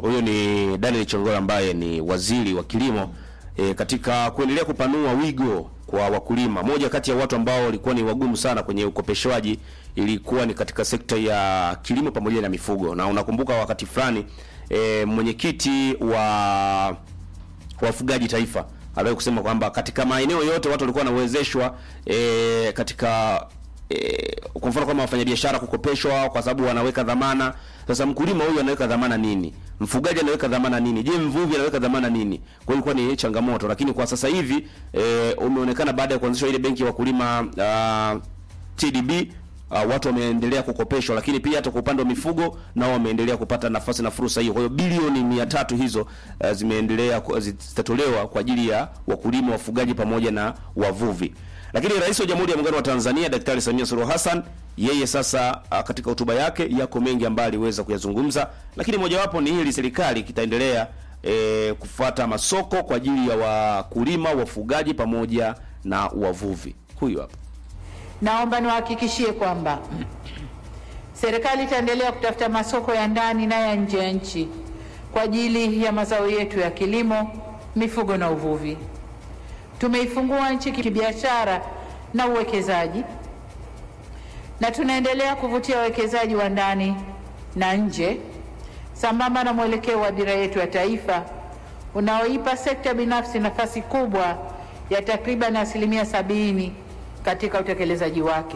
Huyo ni Daniel Chongora ambaye ni waziri wa kilimo e, katika kuendelea kupanua wigo kwa wakulima. Moja kati ya watu ambao walikuwa ni wagumu sana kwenye ukopeshwaji ilikuwa ni katika sekta ya kilimo pamoja na mifugo, na unakumbuka wakati fulani e, mwenyekiti wa wafugaji taifa aliwahi kusema kwamba katika maeneo yote watu walikuwa wanawezeshwa e, katika e, kwa mfano kama wafanyabiashara kukopeshwa kwa sababu wanaweka dhamana. Sasa mkulima huyu anaweka dhamana nini? Mfugaji anaweka dhamana nini? Je, mvuvi anaweka dhamana nini? Kwa hiyo ilikuwa ni changamoto, lakini kwa sasa hivi e, umeonekana baada ya kuanzishwa ile benki ya wakulima uh, TDB uh, watu wameendelea kukopeshwa, lakini pia hata kwa upande wa mifugo nao wameendelea kupata nafasi na fursa hiyo. Kwa hiyo bilioni mia tatu hizo uh, zimeendelea ku- zitatolewa kwa ajili ya wakulima, wafugaji pamoja na wavuvi. Lakini Rais wa Jamhuri ya Muungano wa Tanzania Daktari Samia Suluhu Hassan yeye sasa uh, katika hotuba yake yako mengi ambayo aliweza kuyazungumza, lakini mojawapo ni hili, serikali kitaendelea e, kufuata masoko kwa ajili ya wakulima, wafugaji pamoja na wavuvi. Huyu hapa. Naomba niwahakikishie kwamba serikali itaendelea kutafuta masoko ya ndani na ya nje ya nchi kwa ajili ya mazao yetu ya kilimo, mifugo na uvuvi. Tumeifungua nchi kibiashara na uwekezaji na tunaendelea kuvutia wawekezaji wa ndani na nje sambamba na mwelekeo wa dira yetu ya taifa unaoipa sekta binafsi nafasi kubwa ya takriban asilimia sabini katika utekelezaji wake.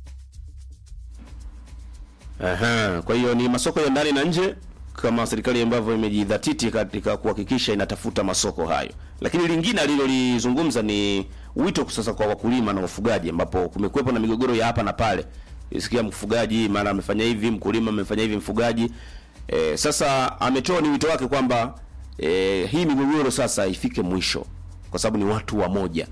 Aha, kwa hiyo ni masoko ya ndani na nje kama serikali ambavyo imejidhatiti katika kuhakikisha inatafuta masoko hayo. Lakini lingine alilolizungumza ni wito sasa kwa wakulima na wafugaji, ambapo kumekuwepo na migogoro ya hapa na pale. Isikia mfugaji mara amefanya hivi, mkulima amefanya hivi, mfugaji e, sasa ametoa ni wito wake kwamba e, hii migogoro sasa ifike mwisho, kwa sababu ni watu wamoja.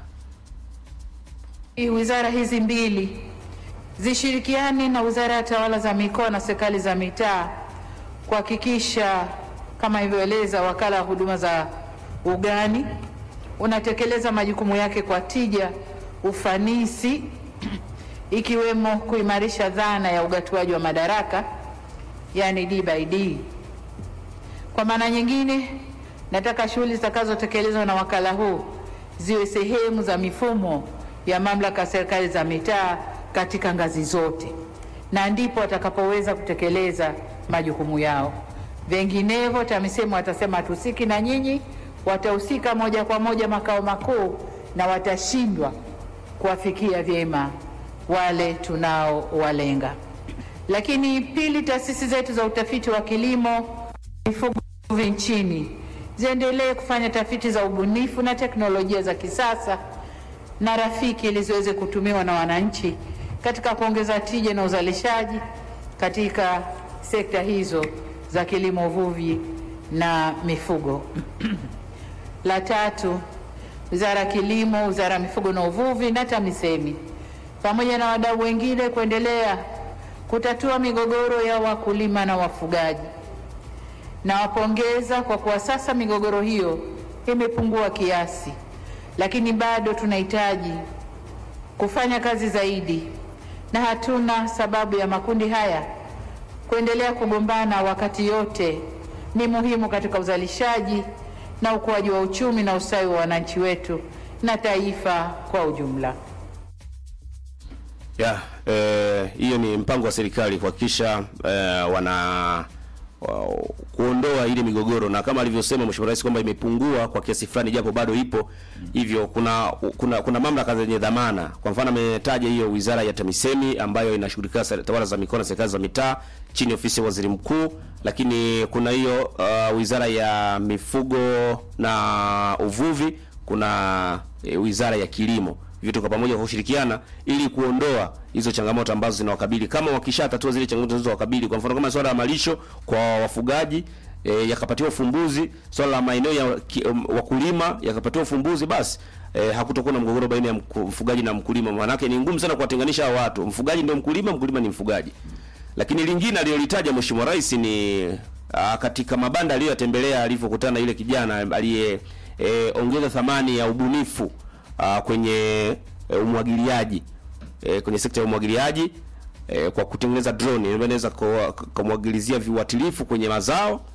Hii Wizara hizi mbili zishirikiane na Wizara ya Tawala za Mikoa na Serikali za Mitaa kuhakikisha kama ilivyoeleza Wakala wa Huduma za Ugani unatekeleza majukumu yake kwa tija, ufanisi, ikiwemo kuimarisha dhana ya ugatuaji wa madaraka, yani D by D. Kwa maana nyingine, nataka shughuli zitakazotekelezwa na wakala huu ziwe sehemu za mifumo ya mamlaka ya serikali za mitaa katika ngazi zote, na ndipo watakapoweza kutekeleza majukumu yao. Vinginevyo TAMISEMI watasema hatusiki na nyinyi, watahusika moja kwa moja makao makuu na watashindwa kuwafikia vyema wale tunaowalenga. Lakini pili, taasisi zetu za utafiti wa kilimo, mifugo uvuvi nchini ziendelee kufanya tafiti za ubunifu na teknolojia za kisasa na rafiki ili ziweze kutumiwa na wananchi katika kuongeza tija na uzalishaji katika sekta hizo za kilimo, uvuvi na mifugo. La tatu, Wizara ya Kilimo, Wizara ya Mifugo na Uvuvi na TAMISEMI pamoja na wadau wengine kuendelea kutatua migogoro ya wakulima na wafugaji. Nawapongeza kwa kuwa sasa migogoro hiyo imepungua kiasi, lakini bado tunahitaji kufanya kazi zaidi, na hatuna sababu ya makundi haya kuendelea kugombana wakati yote ni muhimu katika uzalishaji na ukuaji wa uchumi na ustawi wa wananchi wetu na taifa kwa ujumla. Ya, eh, hiyo ni mpango wa serikali kuhakikisha eh, wana wa, kuondoa ile migogoro na kama alivyosema Mheshimiwa Rais kwamba imepungua kwa kiasi fulani japo bado ipo. Hivyo kuna kuna kuna mamlaka zenye dhamana. Kwa mfano ametaja hiyo Wizara ya TAMISEMI ambayo inashughulikia sera- tawala za mikoa na serikali za mitaa chini ya ofisi ya Waziri Mkuu, lakini kuna hiyo uh, Wizara ya Mifugo na Uvuvi, kuna eh, Wizara ya Kilimo vyote kwa pamoja kwa kushirikiana ili kuondoa hizo changamoto ambazo zinawakabili. Kama wakishatatua zile changamoto zinazowakabili, kwa mfano kama swala la malisho kwa wafugaji e, yakapatiwa ufumbuzi, swala la maeneo ya ki, um, wakulima yakapatiwa ufumbuzi, basi e, hakutokuwa na mgogoro baina ya mku- mfugaji na mkulima. Maanake ni ngumu sana kuwatenganisha hao watu, mfugaji ndio mkulima, mkulima ni mfugaji. Lakini lingine alilolitaja Mheshimiwa Rais ni a, katika mabanda aliyoyatembelea alivyokutana na yule kijana aliye e, ongeza thamani ya ubunifu uh, kwenye e, umwagiliaji e, kwenye sekta ya umwagiliaji e, kwa kutengeneza drone inaweza kumwagilizia viuatilifu kwenye mazao